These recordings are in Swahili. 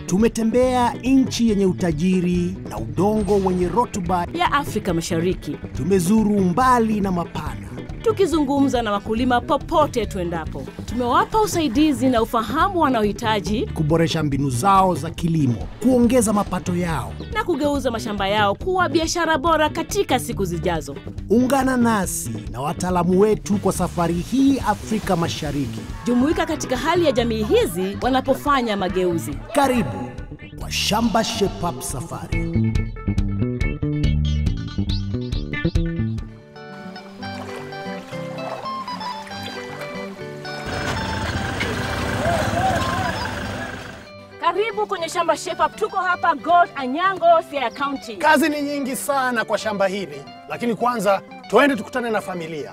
Tumetembea nchi yenye utajiri na udongo wenye rutuba. ya Afrika Mashariki, Tumezuru mbali na mapana. tukizungumza na wakulima popote tuendapo. Tumewapa usaidizi na ufahamu wanaohitaji kuboresha mbinu zao za kilimo, kuongeza mapato yao. na kugeuza mashamba yao kuwa biashara bora katika siku zijazo. Ungana nasi na wataalamu wetu kwa safari hii Afrika Mashariki. Jumuika katika hali ya jamii hizi wanapofanya mageuzi. Karibu kwa Shamba Shape Up Safari. Karibu kwenye shamba Shape Up. Tuko hapa God Anyango, Siaya County. Kazi ni nyingi sana kwa shamba hili, lakini kwanza tuende tukutane na familia.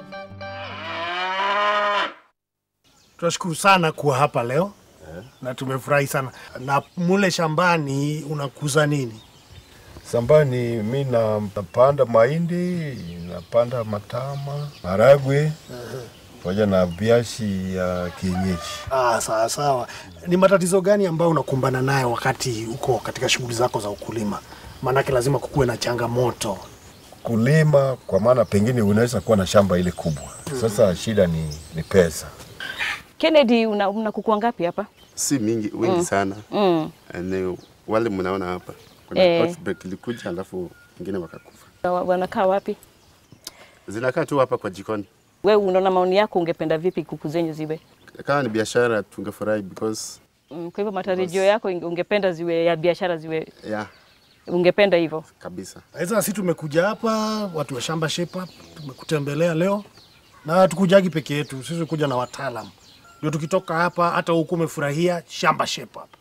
Tunashukuru sana kuwa hapa leo na tumefurahi sana. Na mule shambani unakuza nini? Sambani mi na- napanda mahindi, napanda matama, maragwe pamoja na viazi ya kienyeji. Ah, sawa sawa. Ni matatizo gani ambayo unakumbana nayo wakati uko katika shughuli zako za ukulima? Maanake lazima kukuwe na changamoto. Kulima kwa maana pengine unaweza kuwa na shamba ile kubwa, sasa shida ni, ni pesa. Kennedy, una, una kuku ngapi hapa? si mingi wengi sana Mm. ni wale mnaona hapa kuna Eh. outbreak ilikuja alafu wengine wakakufa Wa- Wanakaa wapi? zinakaa tu hapa kwa jikoni Wewe unaona maoni yako, ungependa vipi kuku zenyu ziwe? kama ni biashara tungefurahi because Mm, Kwa hivyo matarajio yako inge- ungependa ziwe ya biashara ziwe, yeah ungependa hivyo? kabisa Sasa sisi tumekuja hapa, watu wa shamba Shape Up, tumekutembelea leo na tukujagi peke yetu, sisi kuja na wataalam, ndio tukitoka hapa hata huku umefurahia shamba Shape Up.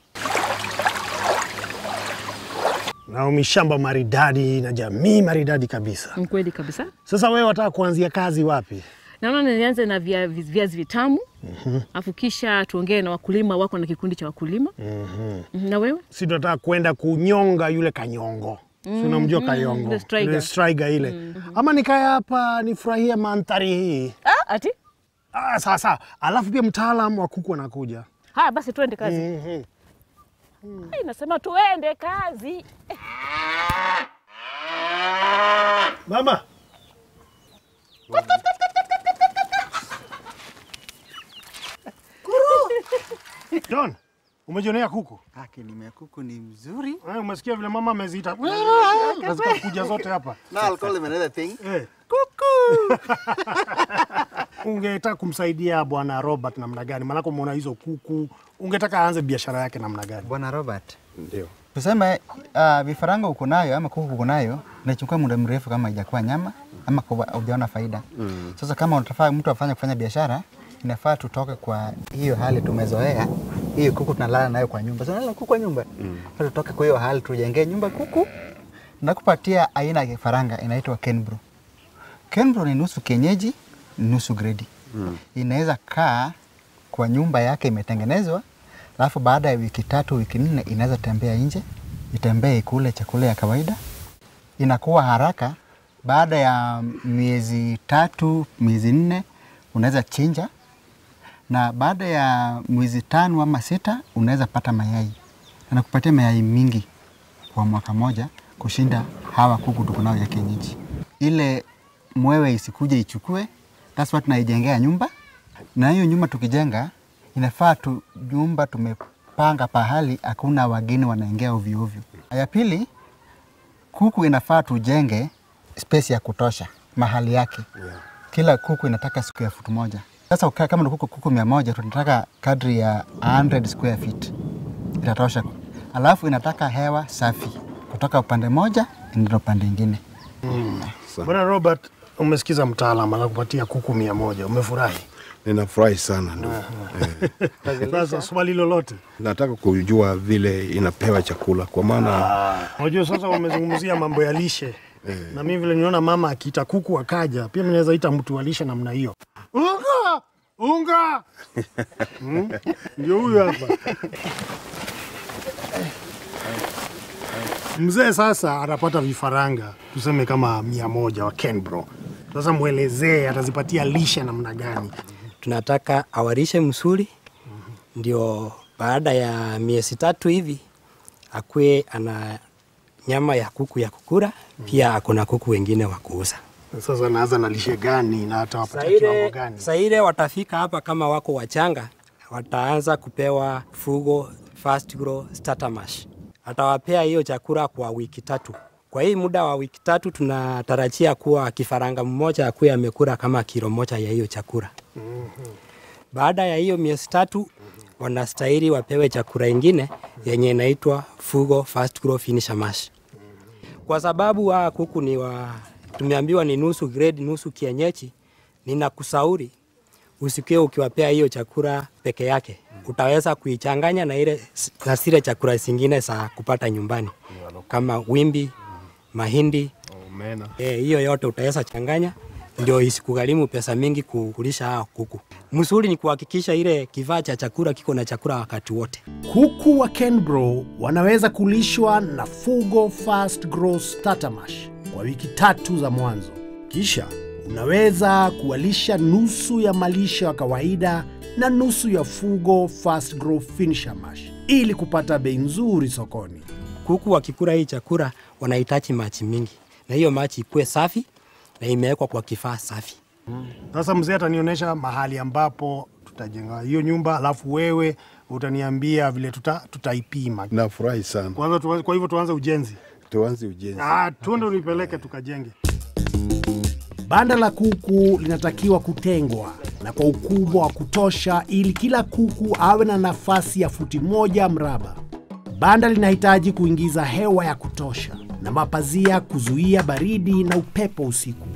Naomi, shamba maridadi na jamii maridadi kabisa. Kweli kabisa. Sasa wewe wataka kuanzia kazi wapi? Naona nianze na via- viazi vitamu afu kisha tuongee na wakulima wako na kikundi cha wakulima Mhm, na wewe Si tunataka kwenda kunyonga yule kanyongo, si unamjua kayongo yule striker. Yule striker ile, ama nikae hapa nifurahie mandhari hii. ah, ati Ah, sawa sawa. Alafu pia mtaalam wa kuku anakuja. haya basi tuende kazi. Mhm. Ai, nasema tuende kazi. Mama. John, umejionea kuku? Haki nimekuku ni mzuri. Eh, umesikia vile mama ameziita? Lazima kuja zote hapa. Now I'll call him another thing. Eh. Ungetaka kumsaidia bwana Robert namna gani? Maanake umeona hizo kuku, ungetaka aanze biashara yake namna gani? Bwana Robert, Ndio. tuseme uh, vifaranga uko nayo ama kuku uko nayo inachukua muda mrefu kama haijakuwa nyama ama kwa- hujaona faida. Mm. Sasa kama unataka mtu afanye kufanya biashara inafaa tutoke kwa hiyo hali tumezoea. Hiyo kuku tunalala nayo kwa nyumba. Tunalala kuku kwa nyumba. Mm. Tutoke kwa hiyo hali tujengee nyumba kuku. Nakupatia aina ya kifaranga inaitwa Kenbro. Kenbro ni nusu kienyeji, nusu gredi. Mm. Inaweza kaa kwa nyumba yake imetengenezwa, alafu baada ya wiki tatu wiki nne inaweza tembea nje, itembee ikule chakula ya kawaida, inakuwa haraka. Baada ya miezi tatu miezi nne unaweza chinja, na baada ya mwezi tano ama sita unaweza pata mayai, anakupatia mayai mingi kwa mwaka moja kushinda hawa kuku tuko nao ya kienyeji. Ile mwewe isikuje ichukue, that's why tunaijengea nyumba, na hiyo nyumba tukijenga inafaa tu nyumba tumepanga pahali hakuna wageni wanaingia ovyo ovyo. Ya pili, kuku inafaa tujenge space ya kutosha mahali yake. Kila kuku inataka square foot moja. Sasa uka- kama ni kuku kuku mia moja tunataka kadri ya 100 square feet itatosha. Alafu inataka hewa safi kutoka upande moja inaenda upande ingine. Bwana Robert, umesikiza mtaalamu anakupatia kuku mia moja, umefurahi? Ninafurahi sana ndugu. Eh, Sasa swali lolote? nataka kujua vile inapewa chakula kwa maana Unajua sasa wamezungumzia mambo ya lishe na mimi vile niona mama akiita kuku akaja, pia mimi naweza ita mtu wa lishe namna hiyo. Unga! Unga! Hmm? Ndio huyu hapa. Mzee sasa anapata vifaranga tuseme kama mia moja wa Kenbro. Sasa mwelezee atazipatia lishe namna gani? tunataka awarishe msuri ndio baada ya miezi tatu hivi akue ana nyama ya kuku ya kukura, pia akona kuku wengine wa kuuza. Sasa naanza na lishe gani na hata wapatia kiwango Saile, gani? saile watafika hapa kama wako wachanga, wataanza kupewa Fugo Fast Grow Starter Mash. Atawapea hiyo chakula kwa wiki tatu. Kwa hii muda wa wiki tatu tunatarajia kuwa kifaranga mmoja akuwe amekula kama kilo moja ya hiyo chakula. Baada ya hiyo miezi tatu wanastahili wapewe chakula ingine yenye inaitwa Fugo Fast Grow Finisher Mash. Kwa sababu wa kuku ni wa tumeambiwa ni nusu grade nusu kienyeji, ninakusauri usikie ukiwapea hiyo chakula peke yake, utaweza kuichanganya na ile na zile chakula zingine za kupata nyumbani kama wimbi, mahindi Omena. Eh, hiyo yote utaweza changanya ndio isikugharimu pesa mingi kulisha hao kuku. Mzuri ni kuhakikisha ile kifaa cha chakula kiko na chakula wakati wote. Kuku wa Kenbro wanaweza kulishwa na Fugo Fast Grow Starter Mash kwa wiki tatu za mwanzo, kisha unaweza kuwalisha nusu ya malisho ya kawaida na nusu ya Fugo Fast Grow Finisher Mash ili kupata bei nzuri sokoni. Kuku wakikula hii chakula wanahitaji maji mingi, na hiyo maji ikuwe safi na imewekwa kwa kifaa safi. Sasa mzee atanionyesha mahali ambapo tutajenga hiyo nyumba, alafu wewe utaniambia vile tuta, tutaipima. Nafurahi sana. Kwanza tuanze, kwa hivyo tuanze ujenzi. Tuanze ujenzi. Ah, tuende unipeleke tukajenge. Banda la kuku linatakiwa kutengwa na kwa ukubwa wa kutosha ili kila kuku awe na nafasi ya futi moja mraba. Banda linahitaji kuingiza hewa ya kutosha na mapazia kuzuia baridi na upepo usiku.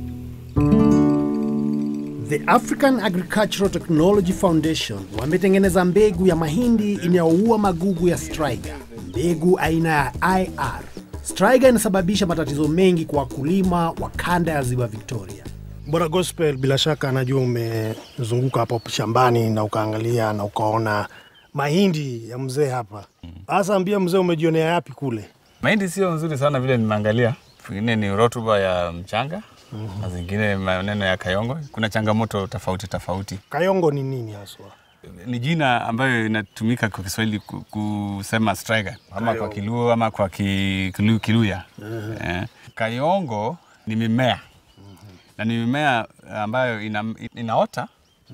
The African Agricultural Technology Foundation wametengeneza mbegu ya mahindi inayoua magugu ya striga, mbegu aina ya IR. Striga inasababisha matatizo mengi kwa wakulima wa kanda ya ziwa Victoria. Bwana Gospel, bila shaka anajua umezunguka hapo shambani na ukaangalia na ukaona mahindi ya mzee hapa. Sasa ambia mzee, umejionea yapi kule? Mahindi sio nzuri sana vile nimeangalia, pengine ni rotuba ya mchanga na zingine maneno ya kayongo. Kuna changamoto tofauti tofauti. Kayongo ni nini haswa? Ni jina ambayo inatumika kwa Kiswahili ku- kusema striga ama kwa Kiluo ama kwa ki- Kilu- Kiluya. Eh, Kayongo ni mimea na ni mimea ambayo ina, inaota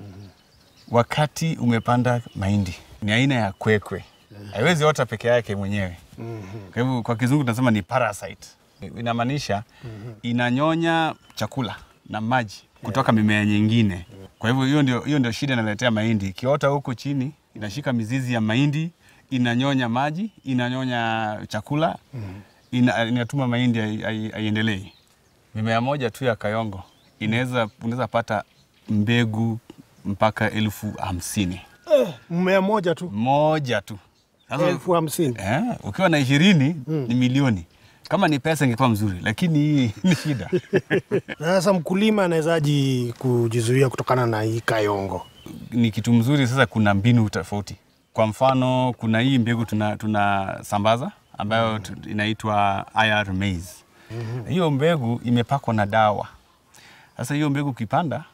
wakati umepanda mahindi. Ni aina ya kwekwe, haiwezi ota peke yake mwenyewe. Kwa hivyo kwa kizungu tunasema ni parasite. Inamaanisha inanyonya chakula na maji kutoka mimea nyingine. Kwa hivyo hiyo ndio, hiyo ndio shida inaletea mahindi. Ikiota huko chini inashika mizizi ya mahindi, inanyonya maji, inanyonya chakula, ina, inatuma mahindi hai- hai- haiendelei. Mimea moja tu ya kayongo inaweza unaweza pata mbegu mpaka elfu hamsini Mmea moja tu moja tu. Sasa elfu hamsini. Eh, ukiwa na ishirini ni milioni. Kama ni pesa ingekuwa mzuri, lakini hii ni shida. Na Sasa mkulima anawezaji kujizuia kutokana na hii kayongo? ni kitu mzuri. Sasa kuna mbinu tofauti. Kwa mfano, kuna hii mbegu tuna, tuna sambaza ambayo tu- inaitwa IR maize. Hiyo mbegu imepakwa na dawa. Sasa hiyo mbegu ukipanda,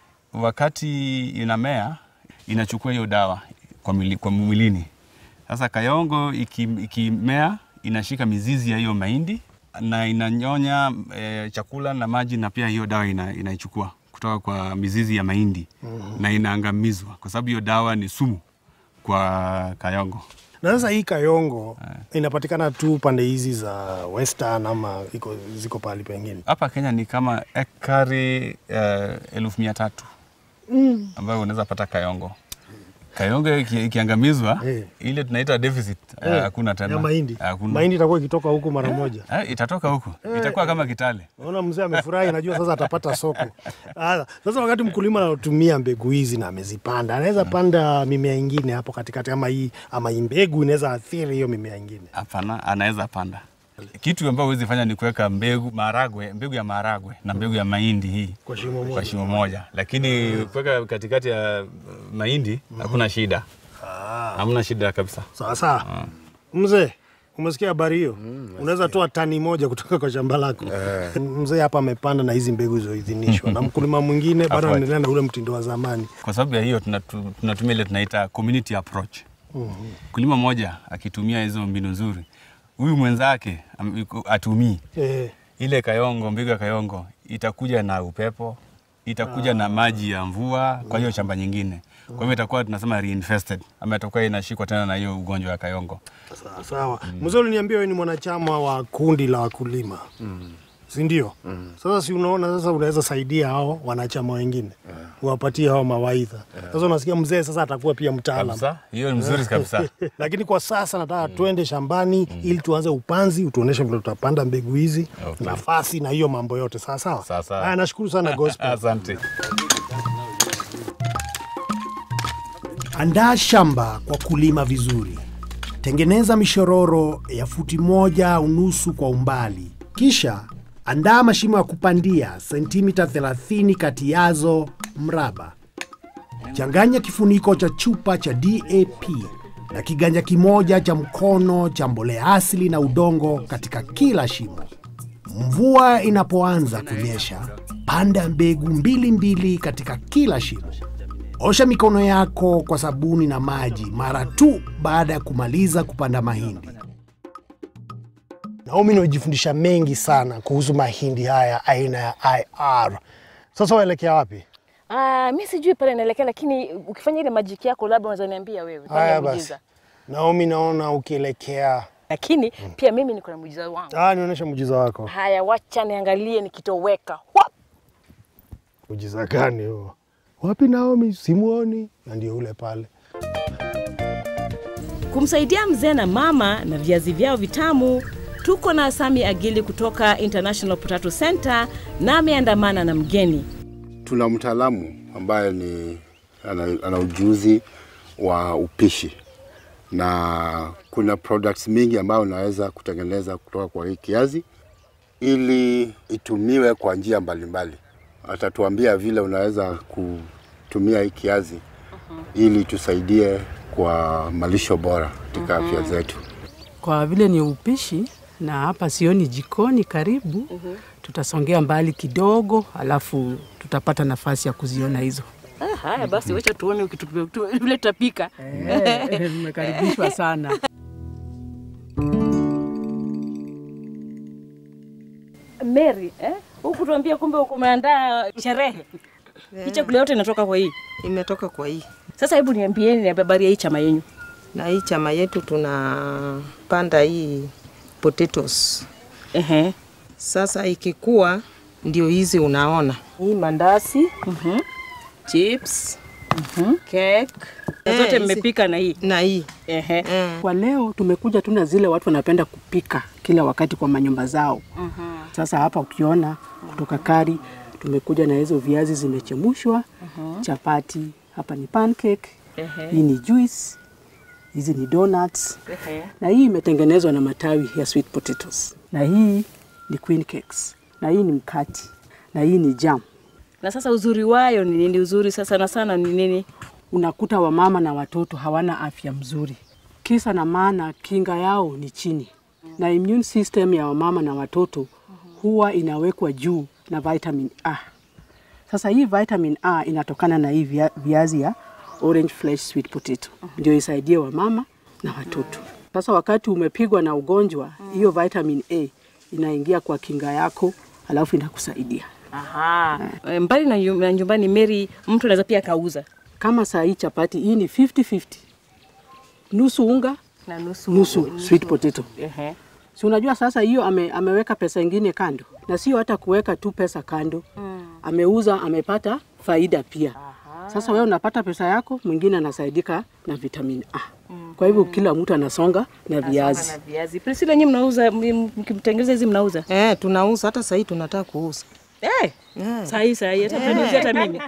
wakati inamea inachukua hiyo dawa kwa, mwili, kwa mwilini. Sasa kayongo iki- ikimea inashika mizizi ya hiyo mahindi na inanyonya e, chakula na maji na pia hiyo dawa ina, inaichukua kutoka kwa mizizi ya mahindi na inaangamizwa kwa sababu hiyo dawa ni sumu kwa kayongo. Na sasa hii kayongo inapatikana tu pande hizi za western ama iko ziko pahali pengine? Hapa Kenya ni kama ekari uh, elfu mia tatu ambayo unaweza pata kayongo. Kayongo iki- ikiangamizwa Eh. ile tunaita deficit eh, hakuna tena ya mahindi. Hakuna. Mahindi itakuwa ikitoka huku mara moja. Eh, itatoka huko itakuwa kama Kitale. Naona mzee amefurahi, najua sasa atapata soko. Ah, Sasa wakati mkulima anatumia mbegu hizi na amezipanda, anaweza panda mimea ingine hapo katikati, ama hii ama hii mbegu inaweza athiri hiyo mimea ingine. Hapana, anaweza panda. Kitu ambayo huwezi fanya ni kuweka mbegu maharagwe, mbegu ya maharagwe na mbegu ya mahindi hii Kwa shimo moja. kwa shimo moja, lakini kuweka katikati ya uh, mahindi hakuna shida, hamna shida kabisa. Sawa sawa. Mzee, umesikia habari hiyo? Unaweza toa tani moja kutoka kwa shamba lako. Mzee hapa amepanda na hizi mbegu zilizoidhinishwa, na mkulima mwingine bado Hapo. anaendelea na ule mtindo wa zamani. Kwa sababu ya hiyo tunatu- tunatumia ile tunaita community approach. Mkulima mmoja akitumia hizo mbinu nzuri, huyu mwenzake am- yuko- atumii Eh, ile kayongo, mbegu ya kayongo itakuja na upepo, itakuja na maji ya mvua kwa hiyo shamba nyingine. Kwa hivyo itakuwa tunasema reinfested, ama itakuwa inashikwa tena na hiyo ugonjwa wa kayongo. sawa sawa. Mzee uliniambia wewe ni mwanachama wa kundi la wakulima si ndio? Sasa si unaona, sasa unaweza saidia hao wanachama wengine uwapatie hao mawaidha. Sasa unasikia mzee sasa atakuwa pia mtaalam Kabisa, hiyo ni mzuri kabisa. lakini kwa sasa nataka tuende shambani ili tuanze upanzi, utuoneshe vile tutapanda mbegu hizi, Okay. nafasi na hiyo mambo yote. Sawa sawa. Sawa sawa. Haya, nashukuru sana Gospel. Asante. Andaa shamba kwa kulima vizuri. Tengeneza mishororo ya futi moja au nusu kwa umbali, kisha andaa mashimo ya kupandia sentimita 30 kati yazo mraba. Changanya kifuniko cha chupa cha DAP na kiganja kimoja cha mkono cha mbolea asili na udongo katika kila shimo. Mvua inapoanza kunyesha, panda mbegu mbili mbili katika kila shimo. Osha mikono yako kwa sabuni na maji mara tu baada ya kumaliza kupanda mahindi. Naomi, nimejifundisha mengi sana kuhusu mahindi haya aina ya IR. Sasa waelekea wapi? Ah, mi sijui pale naelekea, lakini ukifanya ile majiki yako labda unaweza niambia wewe fanya Haya basi, muujiza. Naomi, naona ukielekea. Lakini pia mimi niko na muujiza wangu. Ah, nionyeshe muujiza wako. Haya, wacha niangalie nikitoweka. Wap! Muujiza gani huo? Wapi Naomi? Simuoni. Na ndio ule pale. Kumsaidia mzee na mama na viazi vyao vitamu, tuko na Sami Agili kutoka International Potato Center na ameandamana na mgeni. Tuna mtaalamu ambaye ni ana, ana ujuzi wa upishi na kuna products mingi ambayo unaweza kutengeneza kutoka kwa hii kiazi ili itumiwe kwa njia mbalimbali. Atatuambia vile unaweza kutumia hii kiazi ili tusaidie kwa malisho bora katika afya zetu. Kwa vile ni upishi na hapa sioni jikoni karibu, tutasongea mbali kidogo, alafu tutapata nafasi ya kuziona hizo. Ah, haya basi, wacha tuone ukitu- tu- vile tutapika. Mmekaribishwa sana. Mary, eh? Huku tuambia kumbe uko umeandaa sherehe. Hii chakula yote inatoka kwa hii. Imetoka kwa hii Sasa hebu niambieni habari ya hii chama yenyu. na hii chama yetu tunapanda hii potatoes. Ehe. Sasa ikikua ndio hizi unaona hii mandasi Mhm. chips Cake. Na Eh, zote hizi- mmepika na hii. na hii Ehe. eh. Kwa leo tumekuja tu na zile watu wanapenda kupika kila wakati kwa manyumba zao. Sasa hapa ukiona kutoka kari tumekuja na hizo viazi zimechemushwa, chapati, hapa ni pancake, Ehe. hii ni juice, hizi ni donuts Ehe. na hii imetengenezwa na matawi ya sweet potatoes, na hii ni queen cakes, na hii ni mkati, na hii ni jam. Na sasa uzuri wayo ni nini? Uzuri sasa sana sana ni nini? Unakuta wamama na watoto hawana afya mzuri, kisa na maana kinga yao ni chini, na immune system ya wamama na watoto huwa inawekwa juu na vitamin A. Sasa hii vitamin A inatokana na hii via- viazi ya orange flesh sweet potato, ndio isaidie wamama na watoto. Sasa wakati umepigwa na ugonjwa, hiyo vitamin A inaingia kwa kinga yako, alafu inakusaidia. Aha. Eh, Mbali na nyu- na nyumbani Mary, mtu anaweza pia akauza Kama saa hii chapati hii ni 50-50, nusu unga na nusu nusu sweet potato. Ehe. Si unajua sasa hiyo ame, ameweka pesa ingine kando, na sio hata kuweka tu pesa kando mm. Ameuza amepata faida pia. Aha. Sasa wewe unapata pesa yako, mwingine anasaidika na vitamin A. Mm. Kwa hivyo kila mtu anasonga na viazi. Na viazi. Priscilla, nyinyi mnauza m- mkimtengeneza hizi mnauza? Eh, tunauza hata sahii tunataka kuuza Eh. Sahi sahi hata mtaniuzia hata mimi.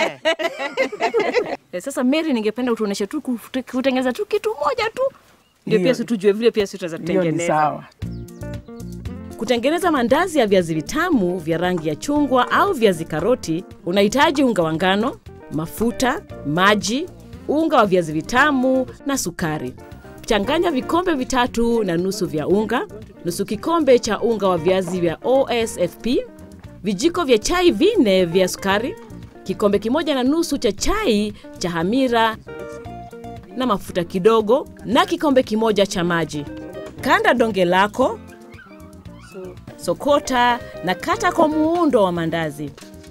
Eh, Sasa Mary, ningependa utuoneshe tu kute- kutengeneza tu kitu moja tu, ndio pia si tujue vile pia si tutaweza Hiyo ni kutengeneza. sawa. Kutengeneza mandazi ya viazi vitamu vya rangi ya chungwa au viazi karoti, unahitaji unga wa ngano, mafuta, maji, unga wa viazi vitamu na sukari. Changanya vikombe vitatu na nusu vya unga, nusu kikombe cha unga wa viazi vya OSFP, vijiko vya chai vinne vya sukari, kikombe kimoja na nusu cha chai cha hamira na mafuta kidogo na kikombe kimoja cha maji. Kanda donge lako, sokota na kata kwa muundo wa mandazi.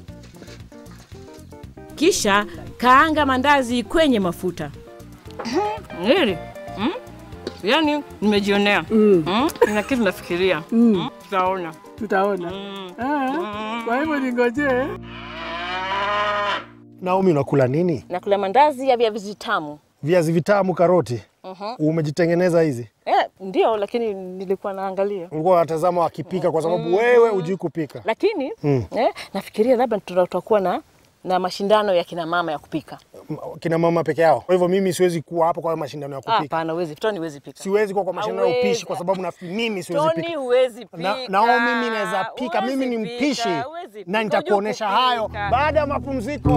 Kisha kaanga mandazi kwenye mafuta. Nili, mm? Yaani nimejionea mm. mm? na kitu nafikiria mm. tutaona Tutaona. Ah, Kwa hivyo ningojee. Naomi, unakula nini? nakula mandazi ya viazi vitamu. Viazi vitamu, karoti. Umejitengeneza hizi? Eh, ndio, lakini nilikuwa naangalia Ulikuwa unatazama wakipika kwa sababu wewe hujui kupika. lakini eh, nafikiria labda tuta- tutakuwa na na mashindano ya kina mama ya kupika. M- Kina mama peke yao. Kwa hivyo mimi siwezi kuwa hapo kwa mashindano ya Ah, kupika. Hapana, huwezi Tony, huwezi pika. Siwezi kuwa kwa mashindano ya Hawezi. upishi kwa sababu nafikiri mimi siwezi Tony, pika. huwezi pika. Na, nao mimi naweza pika, Huwezi mimi ni pika, mpishi huwezi pika, na nitakuonesha hujui hayo kupika. baada ya mapumziko.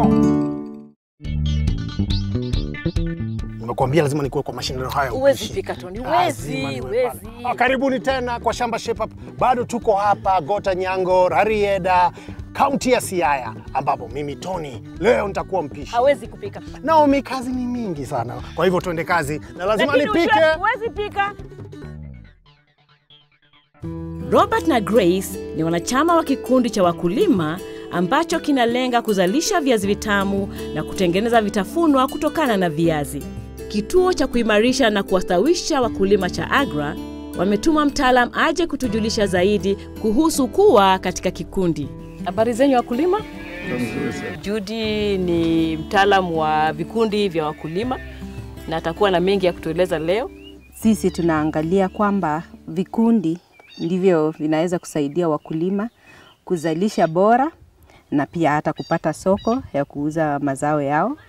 Nimekuambia lazima nikuwe kwa mashindano haya ya Huwezi upishi. pika, Tony, Lazima huwezi, niwe huwezi. pale. Ah, Karibuni tena kwa Shamba Shape Up. Bado tuko hapa Gota Nyango, Rarieda, kaunti ya Siaya ambapo mimi Tony leo nitakuwa mpishi. Hawezi kupika. Naomi, kazi ni mingi sana, kwa hivyo tuende kazi na lazima Lakini nipike. ujue Huwezi pika. Robert na Grace ni wanachama wa kikundi cha wakulima ambacho kinalenga kuzalisha viazi vitamu na kutengeneza vitafunwa kutokana na viazi. Kituo cha kuimarisha na kuwastawisha wakulima cha AGRA wametuma mtaalam aje kutujulisha zaidi kuhusu kuwa katika kikundi. Habari zenyu wakulima? Judy ni mtaalam wa vikundi vya wakulima na atakuwa na mengi ya kutueleza leo. Sisi tunaangalia kwamba vikundi ndivyo vinaweza kusaidia wakulima kuzalisha bora na pia hata kupata soko ya kuuza mazao yao,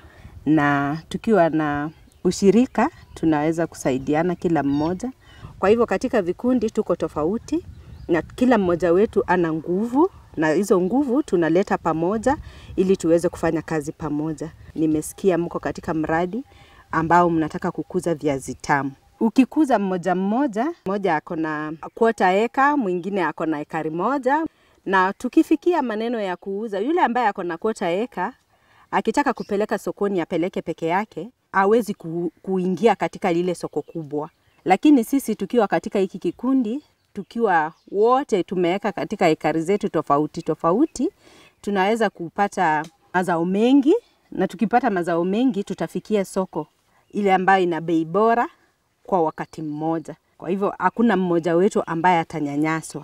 na tukiwa na ushirika tunaweza kusaidiana kila mmoja. Kwa hivyo katika vikundi tuko tofauti na kila mmoja wetu ana nguvu na hizo nguvu tunaleta pamoja ili tuweze kufanya kazi pamoja. Nimesikia mko katika mradi ambao mnataka kukuza viazi tamu. Ukikuza mmoja mmoja, mmoja ako na kwota eka, mwingine ako na ekari moja, na tukifikia maneno ya kuuza, yule ambaye ako na kwota eka akitaka kupeleka sokoni apeleke peke yake, hawezi ku, kuingia katika lile soko kubwa. Lakini sisi tukiwa katika hiki kikundi, tukiwa wote tumeweka katika ekari zetu tofauti tofauti, tunaweza kupata mazao mengi, na tukipata mazao mengi tutafikia soko ile ambayo ina bei bora kwa wakati mmoja. Kwa hivyo hakuna mmoja wetu ambaye atanyanyaswa.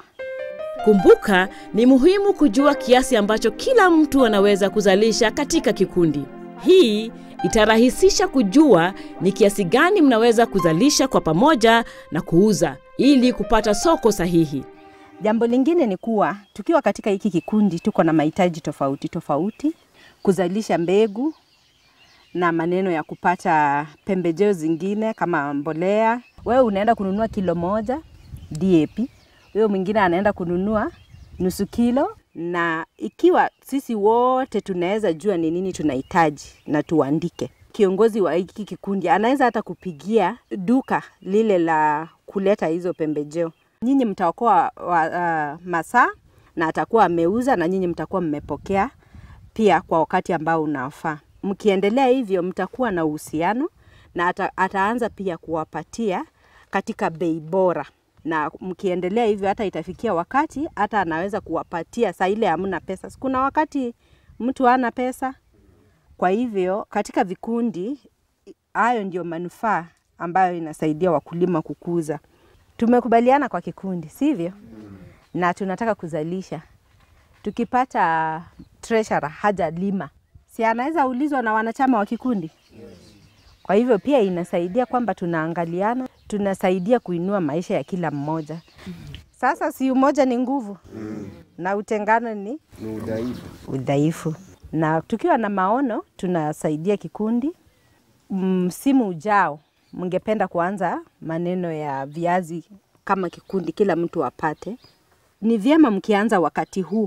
Kumbuka, ni muhimu kujua kiasi ambacho kila mtu anaweza kuzalisha katika kikundi. Hii itarahisisha kujua ni kiasi gani mnaweza kuzalisha kwa pamoja na kuuza ili kupata soko sahihi. Jambo lingine ni kuwa tukiwa katika hiki kikundi tuko na mahitaji tofauti tofauti, kuzalisha mbegu na maneno ya kupata pembejeo zingine kama mbolea. Wewe unaenda kununua kilo moja DAP, huyo mwingine anaenda kununua nusu kilo, na ikiwa sisi wote tunaweza jua ni nini tunahitaji na tuandike, kiongozi wa hiki kikundi anaweza hata kupigia duka lile la kuleta hizo pembejeo. Nyinyi mtaokoa wa, uh, masaa na atakuwa ameuza na nyinyi mtakuwa mmepokea pia kwa wakati ambao unaofaa. Mkiendelea hivyo, mtakuwa na uhusiano na ata, ataanza pia kuwapatia katika bei bora, na mkiendelea hivyo, hata itafikia wakati hata anaweza kuwapatia saa ile hamna pesa. Kuna wakati mtu hana pesa. Kwa hivyo katika vikundi, hayo ndio manufaa ambayo inasaidia wakulima kukuza. Tumekubaliana kwa kikundi, sivyo? Na tunataka kuzalisha. Tukipata treasurer hajalima, si anaweza ulizwa na wanachama wa kikundi? Kwa hivyo pia inasaidia kwamba tunaangaliana, tunasaidia kuinua maisha ya kila mmoja. Sasa si umoja ni nguvu na utengano ni udhaifu. Na tukiwa na maono, tunasaidia kikundi. Msimu ujao, mngependa kuanza maneno ya viazi kama kikundi, kila mtu apate. Ni vyema mkianza wakati huu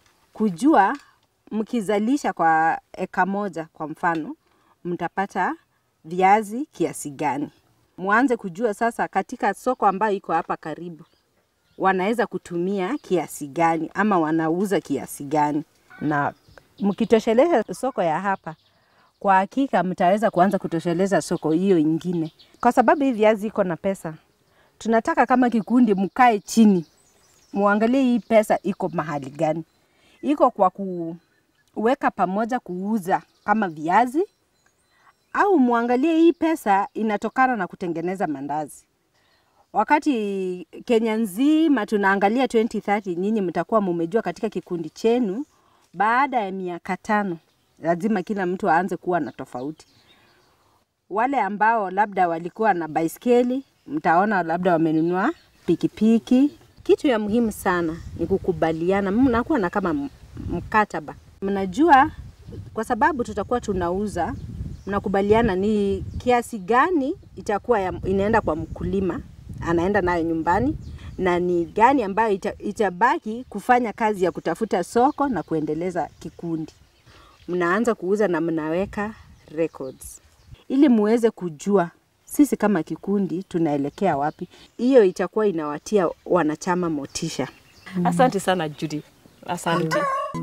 kujua mkizalisha kwa eka moja kwa mfano, mtapata viazi kiasi gani. Mwanze kujua sasa katika soko ambayo iko hapa karibu wanaweza kutumia kiasi gani ama wanauza kiasi gani, na mkitosheleza soko ya hapa, kwa hakika mtaweza kuanza kutosheleza soko hiyo ingine, kwa sababu hii viazi iko na pesa. Tunataka kama kikundi mkae chini, muangalie hii pesa iko mahali gani. Iko kwa kuweka pamoja kuuza kama viazi, au muangalie hii pesa inatokana na kutengeneza mandazi. Wakati Kenya nzima tunaangalia 2030, nyinyi mtakuwa mumejua katika kikundi chenu, baada ya miaka tano lazima kila mtu aanze kuwa na tofauti. Wale ambao labda walikuwa na baiskeli, mtaona labda wamenunua pikipiki. Kitu ya muhimu sana ni kukubaliana, mnakuwa na kama m- mkataba, mnajua kwa sababu tutakuwa tunauza, mnakubaliana ni kiasi gani itakuwa ya, inaenda kwa mkulima, anaenda nayo nyumbani na ni gani ambayo ita, itabaki kufanya kazi ya kutafuta soko na kuendeleza kikundi. Mnaanza kuuza na mnaweka records ili muweze kujua sisi kama kikundi tunaelekea wapi. Hiyo itakuwa inawatia wanachama motisha. Asante sana Judy, asante.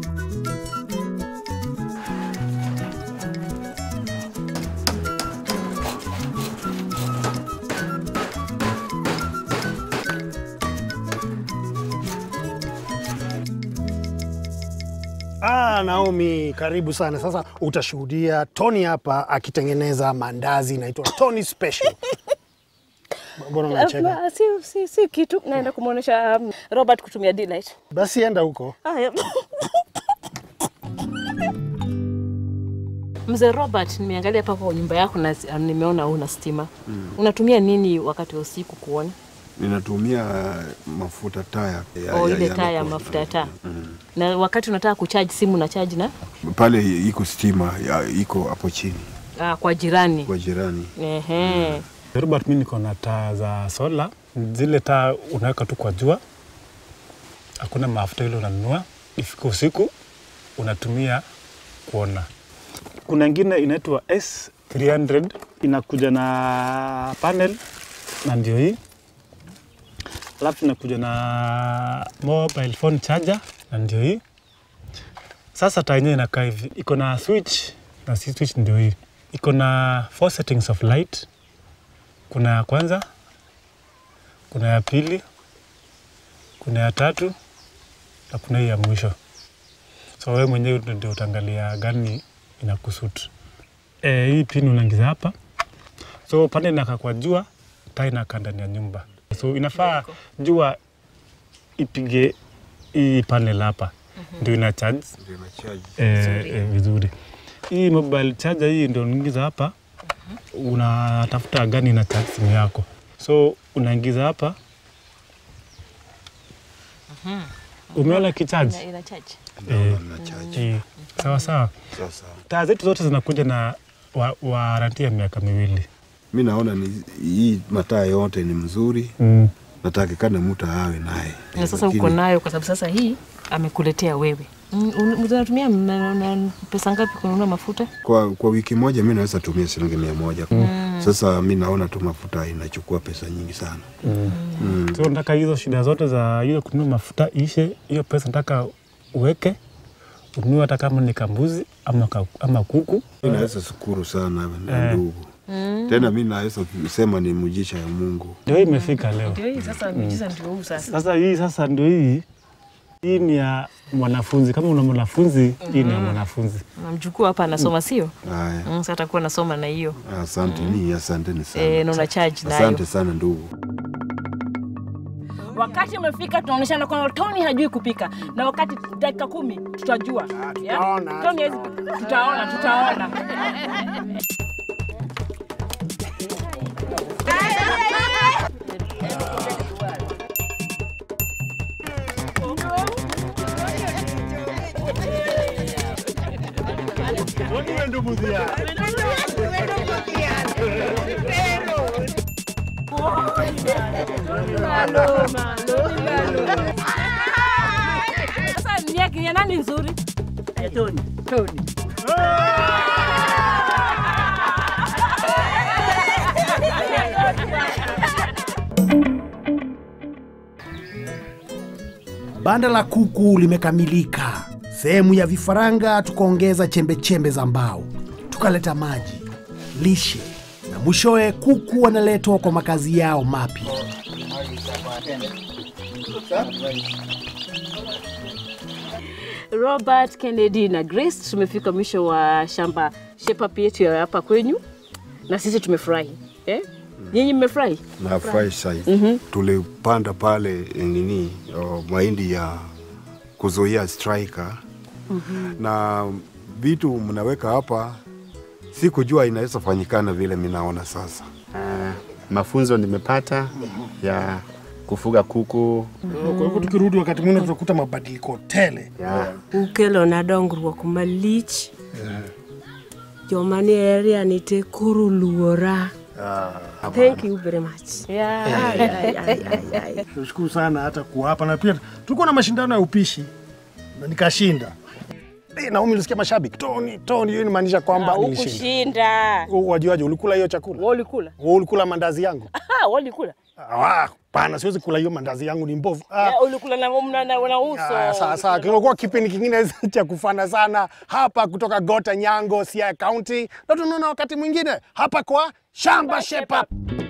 Ah, Naomi, karibu sana. Sasa utashuhudia Tony hapa akitengeneza mandazi inaitwa Tony Special. Mbona unacheka? Ah, si, si, si kitu naenda kumwonyesha um, Robert kutumia delight. Basi enda huko. Haya. Mzee Robert, nimeangalia hapa kwa nyumba yako na uh, nimeona una stima. Mm. Unatumia nini wakati wa usiku kuona? Ninatumia mafuta taa ya, Oh, ile taa ya mafuta. mafuta ya taa. Mm. Na wakati unataka kuchaji simu na chaji na Pale iko stima ya, iko hapo chini ah, kwa jirani. kwa jirani. Ehe. Robert, mi niko na taa za sola, zile taa unaweka tu kwa jua, hakuna mafuta ile unanunua. Ifika usiku unatumia kuona. Kuna ingine inaitwa S300 inakuja na panel na ndio hii, alafu inakuja na mobile phone charger na ndio hii. Sasa taa yenyewe inakaa hivi, iko na switch na si switch ndio hii, iko na four settings of light kuna ya kwanza, kuna ya pili, kuna ya tatu na kuna hii ya mwisho. So wewe mwenyewe ndio utaangalia gani inakusut. E, hii pin unaingiza hapa, so pande inakaa kwa jua, taa inakaa ndani ya nyumba, so inafaa jua ipige hii panel hapa ndio ina charge Ndio ina charge. eh, eh, vizuri. Hii mobile charger hii ndio unaingiza hapa, unatafuta gani ina charge simu yako, so unaingiza hapa. Umeona kicharge? Ina, ina charge. Eh, eh, sawa sawa. Sasa Taa zetu zote zinakuja na wa- waranti ya miaka miwili. mi naona ni hii mataa yote ni mzuri Mm. natakikana mtu awe naye. Na sasa Lakini uko nayo kwa sababu sasa hii amekuletea wewe. Mm, un- Unatumia mna- na- pesa ngapi kununua mafuta? Kwa, kwa wiki moja mi naweza tumia shilingi mia moja. Mm. Sasa mi naona tu mafuta inachukua pesa nyingi sana. Mm. Mm. So nataka hizo shida zote za hiyo kununua mafuta ishe, hiyo pesa nataka uweke ununue hata kama ni kambuzi ama, ka, ama kuku. Mi naweza shukuru sana na Eh. ndugu Mm. tena, mi naweza sema ni mujisha ya Mungu. Ndio hii imefika leo. Ndio hii sasa Mm. miujiza ndio huu sasa. Sasa hii sasa ndio hii hii ni ya mwanafunzi. Kama una mwanafunzi, hii ni ya Mhm. mwanafunzi. Na mjukuu hapa anasoma sio? Haya, Mm, sasa atakuwa anasoma na hiyo. asante ni asanteni sana. Eh, na una charge nayo. Asante sana ndugu. Wakati umefika tunaonyeshana kwamba Tony hajui kupika, na wakati dakika kumi tutajua. Tutaona, Tony hawezi pika. Tutaona, tutaona. Sasa ni yake ya nani nzuri? Ya Tony. Tony. Banda la kuku limekamilika. Sehemu ya vifaranga tukaongeza chembechembe za mbao. tukaleta maji, lishe na mwishowe kuku wanaletwa kwa makazi yao mapya. Robert Kennedy na Grace, tumefika mwisho wa shamba shepherd yetu ya hapa kwenyu, na sisi tumefurahi eh? Nyinyi mmefurahi? Nafurahi saizi. Mhm. Tulipanda pale eh, nini oh, mahindi ya kuzuia striker na vitu mnaweka hapa, sikujua inaweza fanyikana vile minaona sasa. Uh, mafunzo nimepata ya kufuga kuku Kwa hivyo tukirudi wakati mwingine tutakuta mabadiliko tele. ukelona dongruok malich joma ni e area ni te koro luora thank you very much Yeah. Ay, ay, ay, ay, ay. Tunashukuru sana hata kuwa hapa na pia tulikuwa na mashindano ya upishi na nikashinda. Eh, Naomi ulisikia mashabiki Tony, Tony, hiyo inamaanisha kwamba nilishinda. Hukushinda. Wewe Wajuaje, ulikula hiyo chakula? Wewe ulikula? Wewe ulikula mandazi yangu? Ah, wewe ulikula? Ah, Pana, siwezi kula hiyo mandazi yangu, ni mbovu. Ah, Eh, ulikula na na, na, na uso. Ah, sawa sawa, kimekuwa kipindi kingine cha kufana sana hapa kutoka Gota Nyango, Siaya County, na tunaona wakati mwingine hapa kwa Shamba Shepherd.